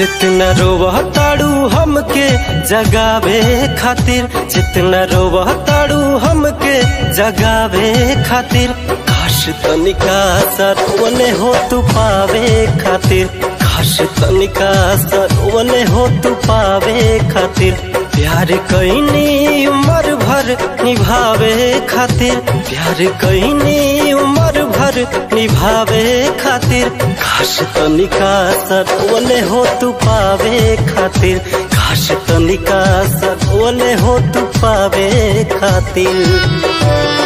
जितना रोवह ताड़ू हमके जगावे खातिर जितना रोवह ताड़ू हमके जगावे खातिर काश तनिका सरवने हो तू पावे खातिर काश तनिका सरवने हो तू पावे खातिर प्यार कैनी उम्र भर निभावे खातिर प्यार कैनी उम्र भर निभावे खातिर काश तनिका सरोने हो तू पावे खातिर काश तनिका सरोने हो तू पावे खातिर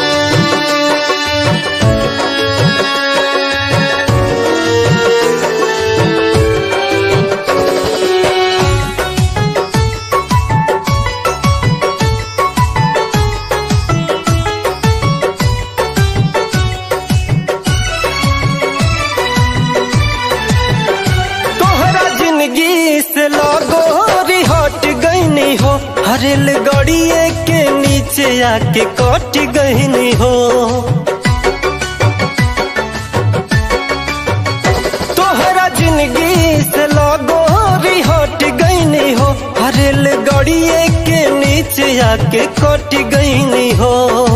तोहरा जिंदगी से लगो हट गईनी हो हरेल गड़िए के नीचे आके कट गईनी हो तोहरा जिंदगी से लगो हट गईनी हो हरेल गड़िए के नीचे आके कट गईनी हो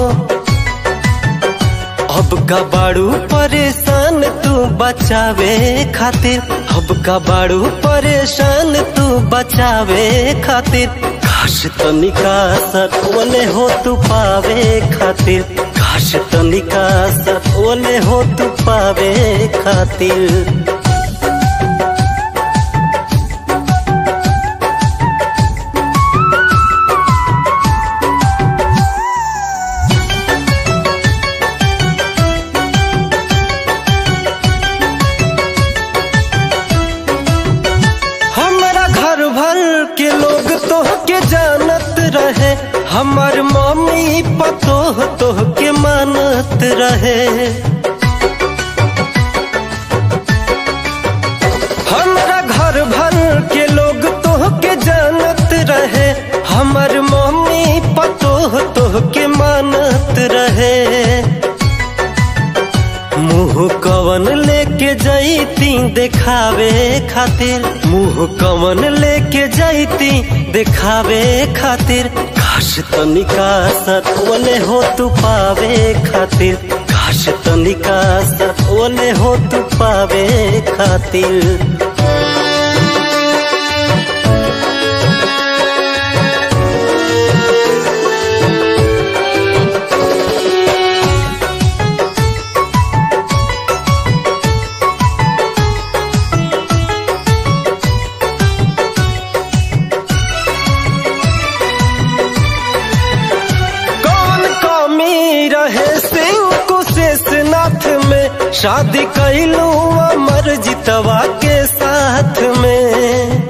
अब का बाड़ू परेशान तू बचावे खातिर अब का बाड़ू परेशान तू बचावे खातिर काश तनिका सतवने हो तू पावे खातिर काश तनिका सतवने हो तू पावे खातिर हमारा घर भर के लोग तो के जानत रहे हमार मम्मी पतोह तो के मानत रहे हमारा घर भर के लोग तो के जानत रहे हमार मम्मी पतोह तो के मानत रहे मुंह कवन लेके जैती देखावे खातिर मुंह कवन लेके जैती देखावे खातिर काश तनिका सतवने हो तू पावे खातिर काश तनिका सतवने हो तू पावे खातिर कौन कमी रहे सिंह कुशेषनाथ में शादी कैलू अमर जितवा के साथ में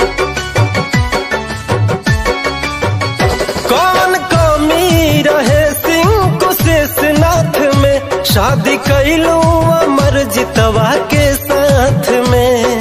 कौन कमी रहे सिंह कुशेषनाथ में शादी कैलू अमर जितवा के साथ में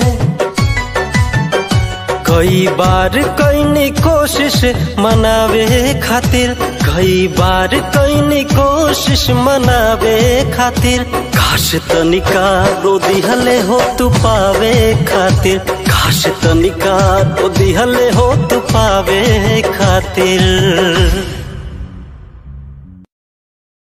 कई बार कैनी कोशिश मनावे खातिर कई बार कैनी कोशिश मनावे खातिर काश तनिका रो दिहले हो तू पावे खातिर काश तनिका रो दिहले हो तू पावे खातिर